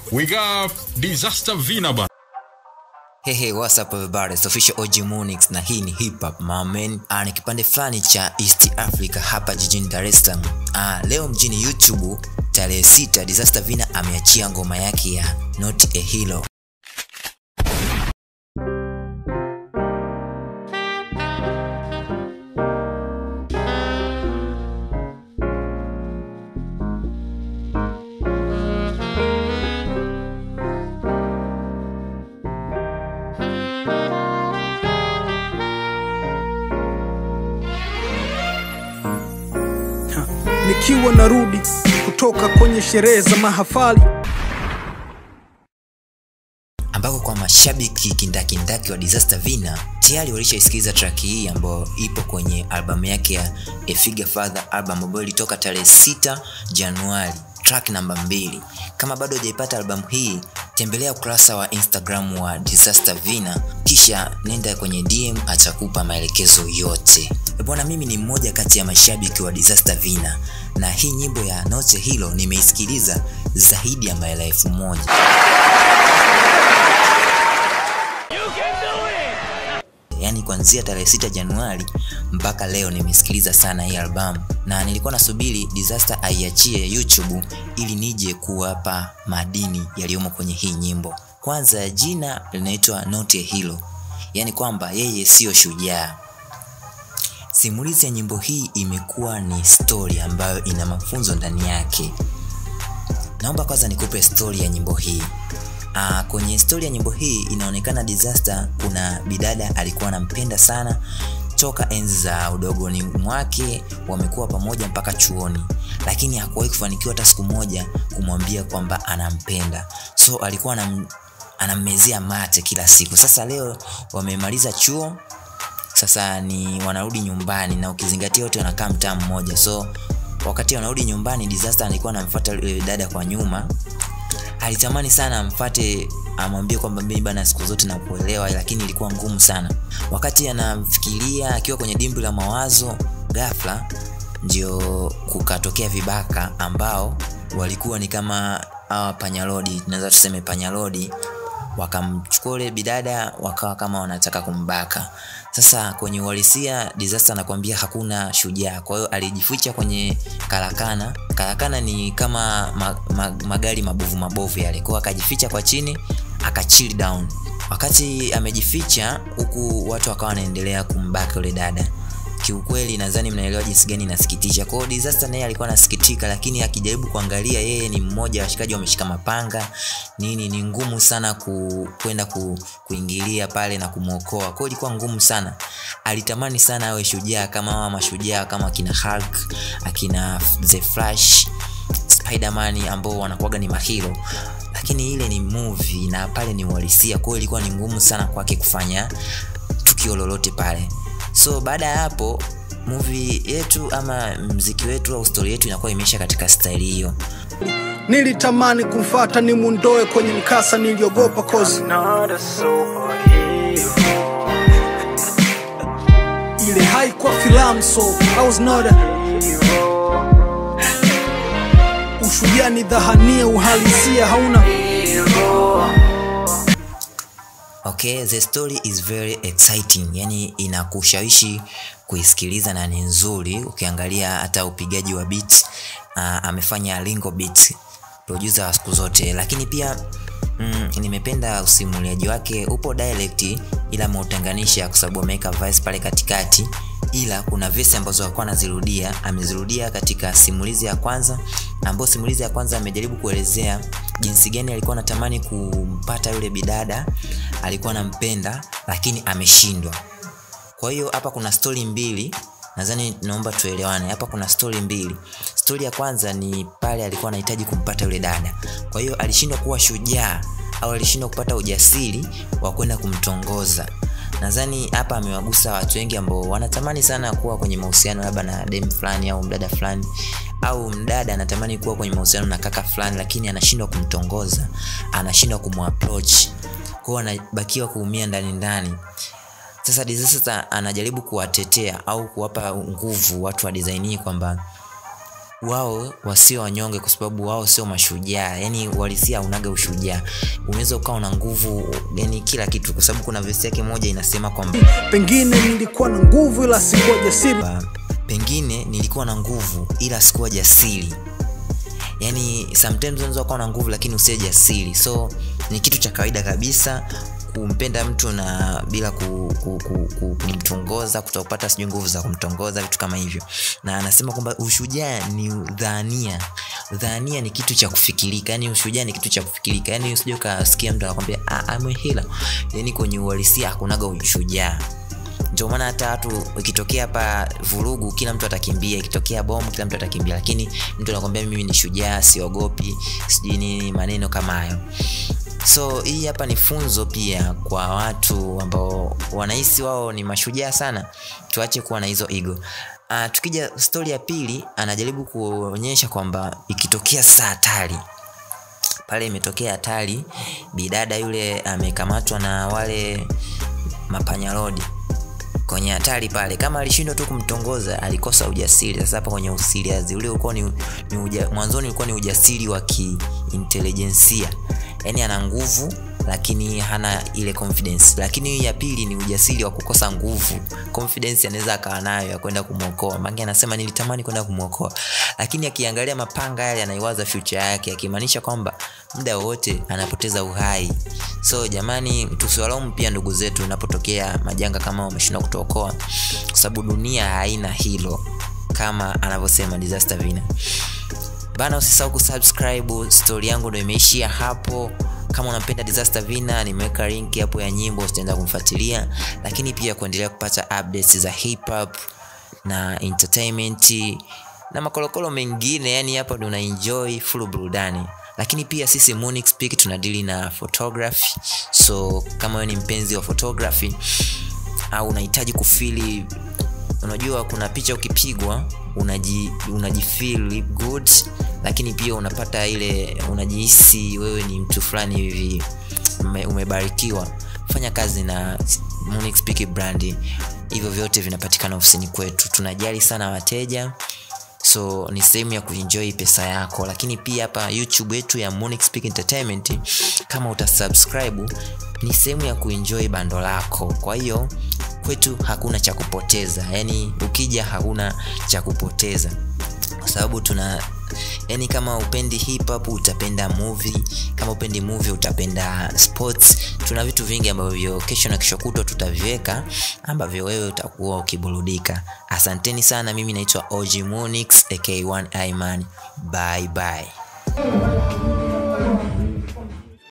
we got Disaster Vina bana. Hey, hey, what's up everybody? It's official OG Monix na hii ni hip hop my man. Ah, ni kipande fulani cha East Africa hapa jijini Dar es Salaam. Ah, leo mjini YouTube tarehe sita Disaster Vina ameachia ngoma yake ya Not a Hero. nikiwa narudi kutoka kwenye sherehe za mahafali ambako kwa mashabiki kindakindaki wa Disaster Vina tayari walishaisikiliza track hii ambayo ipo kwenye albamu yake ya A Figure Father album ambayo ilitoka tarehe 6 Januari, track namba mbili. Kama bado hujaipata albamu hii, tembelea ukurasa wa Instagram wa Disaster Vina, kisha nenda kwenye DM, atakupa maelekezo yote. E Bwana, mimi ni mmoja kati ya mashabiki wa Disaster Vina na hii nyimbo ya Not a Hero nimeisikiliza zaidi ya mara elfu moja. yaani kuanzia tarehe 6 Januari mpaka leo nimesikiliza sana hii albamu, na nilikuwa nasubiri Disaster aiachie YouTube ili nije kuwapa madini yaliyomo kwenye hii nyimbo. Kwanza jina linaitwa Not a Hero, yaani kwamba yeye siyo shujaa. Simulizi ya nyimbo hii imekuwa ni story ambayo ina mafunzo ndani yake. Naomba kwanza nikupe story ya nyimbo hii. Uh, kwenye stori ya nyimbo hii inaonekana Disaster kuna bidada alikuwa anampenda sana toka enzi za udogoni mwake, wamekuwa pamoja mpaka chuoni, lakini hakuwahi kufanikiwa hata siku moja kumwambia kwamba anampenda, so alikuwa anam, anammezea mate kila siku. Sasa leo wamemaliza chuo, sasa ni wanarudi nyumbani, na ukizingatia wote wanakaa mtaa mmoja, so wakati wanarudi nyumbani, Disaster alikuwa anamfuata yule dada kwa nyuma alitamani sana amfate amwambie kwamba mimi bana siku zote nakuelewa, lakini ilikuwa ngumu sana. Wakati anamfikiria akiwa kwenye dimbwi la mawazo, ghafla ndio kukatokea vibaka ambao walikuwa ni kama hawa panyalodi, tunaweza tuseme panyalodi, wakamchukua ule bidada wakawa kama wanataka kumbaka. Sasa kwenye uhalisia Disaster anakuambia hakuna shujaa, kwa hiyo alijificha kwenye karakana. Karakana ni kama ma, ma, magari mabovu mabovu yale, kwa hiyo akajificha kwa chini aka chill down. Wakati amejificha huku, watu wakawa wanaendelea kumbaka yule dada. Kiukweli nadhani mnaelewa jinsi gani inasikitisha. Kwa hiyo Disaster naye alikuwa anasikitika, lakini akijaribu kuangalia, yeye ni mmoja washikaji wameshika mapanga nini, ni ngumu sana ku, kwenda ku, kuingilia pale na kumwokoa. Kwa hiyo ilikuwa ngumu sana. Alitamani sana awe shujaa kama hawa mashujaa kama akina Hulk, akina The Flash, Spider-Man ambao wanakuwaga ni mahiro, lakini ile ni movie na pale ni uhalisia. Kwa hiyo ilikuwa ni ngumu sana kwake kufanya tukio lolote pale so baada ya hapo movie yetu ama mziki wetu au stori yetu inakuwa imeisha katika staili hiyo nilitamani kumfata nimundoe kwenye mkasa niliogopa kozi not a superhero. ile haikuwa filamu so I was not a ushujaa ni dhahania uhalisia hauna okay the story is very exciting yani inakushawishi kuisikiliza na ni nzuri ukiangalia hata upigaji wa beat uh, amefanya lingo beat producer wa siku zote lakini pia mm, nimependa usimuliaji wake upo dialect ila ameutenganisha kwa sababu ameweka voice pale katikati ila kuna vesi ambazo alikuwa anazirudia amezirudia katika simulizi ya kwanza ambayo simulizi ya kwanza amejaribu kuelezea jinsi gani alikuwa anatamani kumpata yule bidada alikuwa anampenda lakini ameshindwa kwa hiyo hapa kuna stori mbili nadhani naomba tuelewane hapa kuna stori mbili stori ya kwanza ni pale alikuwa anahitaji kumpata yule dada kwa hiyo alishindwa kuwa shujaa au alishindwa kupata ujasiri wa kwenda kumtongoza nadhani hapa amewagusa watu wengi ambao wanatamani sana kuwa kwenye mahusiano labda na dem fulani au mdada fulani au mdada anatamani kuwa kwenye mahusiano na kaka fulani lakini anashindwa kumtongoza anashindwa kumapproach kwao anabakiwa kuumia ndani ndani sasa Disaster anajaribu kuwatetea au kuwapa nguvu watu wa design hii kwamba wao wasio wanyonge kwa sababu wao sio mashujaa yani walisia unaga ushujaa unaweza ukawa na nguvu yani kila kitu kwa sababu kuna vesi yake moja inasema kwamba pengine nilikuwa na nguvu ila sikuwa jasiri pengine nilikuwa na nguvu ila sikuwa jasiri yani sometimes unaweza kuwa na nguvu lakini usiwe jasiri so ni kitu cha kawaida kabisa kumpenda mtu na bila ku, ku, ku, ku, kumtongoza kutopata sijui nguvu za kumtongoza vitu kama hivyo na anasema kwamba ushujaa ni dhania dhania ni kitu cha kufikirika yani ushujaa ni kitu cha kufikirika yani usije ukasikia mtu anakwambia "Ah, I'm a healer yani kwenye uhalisia hakunaga ushujaa ndio maana hata watu ikitokea hapa vurugu kila mtu atakimbia ikitokea bomu kila mtu atakimbia lakini mtu anakwambia mimi ni shujaa siogopi sijui nini maneno kama hayo so hii hapa ni funzo pia kwa watu ambao wanahisi wao ni mashujaa sana tuache kuwa na hizo ego uh, tukija stori ya pili anajaribu kuonyesha kwamba ikitokea saa hatari pale imetokea hatari bidada yule amekamatwa na wale mapanyarodi kwenye hatari pale kama alishindwa tu kumtongoza alikosa ujasiri sasa hapa kwenye usiriazi ule ulikuwa ni, ni uja, mwanzoni ulikuwa ni ujasiri wa kiintelijensia yaani ana nguvu lakini hana ile confidence lakini hii ya pili ni ujasiri wa kukosa nguvu confidence anaweza akawa nayo ya kwenda kumwokoa mange anasema nilitamani kwenda kumwokoa lakini akiangalia mapanga yale anaiwaza future yake akimaanisha kwamba muda wowote anapoteza uhai so jamani tusiwalaumu pia ndugu zetu inapotokea majanga kama wameshindwa kutuokoa kwa sababu dunia haina hilo kama anavyosema disaster vina bana usisahau kusubscribe stori yangu ndo imeishia hapo kama unampenda disaster vina nimeweka link hapo ya nyimbo utaenda kumfuatilia lakini pia kuendelea kupata updates za hip hop na entertainment na makolokolo mengine yani hapa ndo unaenjoy full burudani lakini pia sisi Monix Peak tunadili na photography so kama wewe ni mpenzi wa photography au unahitaji kufili unajua kuna picha ukipigwa unaji unajifeel good lakini pia unapata ile unajihisi wewe ni mtu fulani hivi ume, umebarikiwa fanya kazi na Monix Peak brand hivyo vyote vinapatikana ofisini kwetu tunajali sana wateja so ni sehemu ya kuenjoy pesa yako lakini pia hapa youtube yetu ya Monix Peak entertainment kama utasubscribe ni sehemu ya kuenjoy bando lako kwa hiyo kwetu hakuna cha kupoteza yani ukija hakuna cha kupoteza kwa sababu tuna yani kama upendi hip hop utapenda movie kama upendi movie utapenda sports tuna vitu vingi ambavyo kesho na kesho kutwa tutaviweka ambavyo wewe utakuwa ukiburudika asanteni sana mimi naitwa og monix ak1 iman bye bye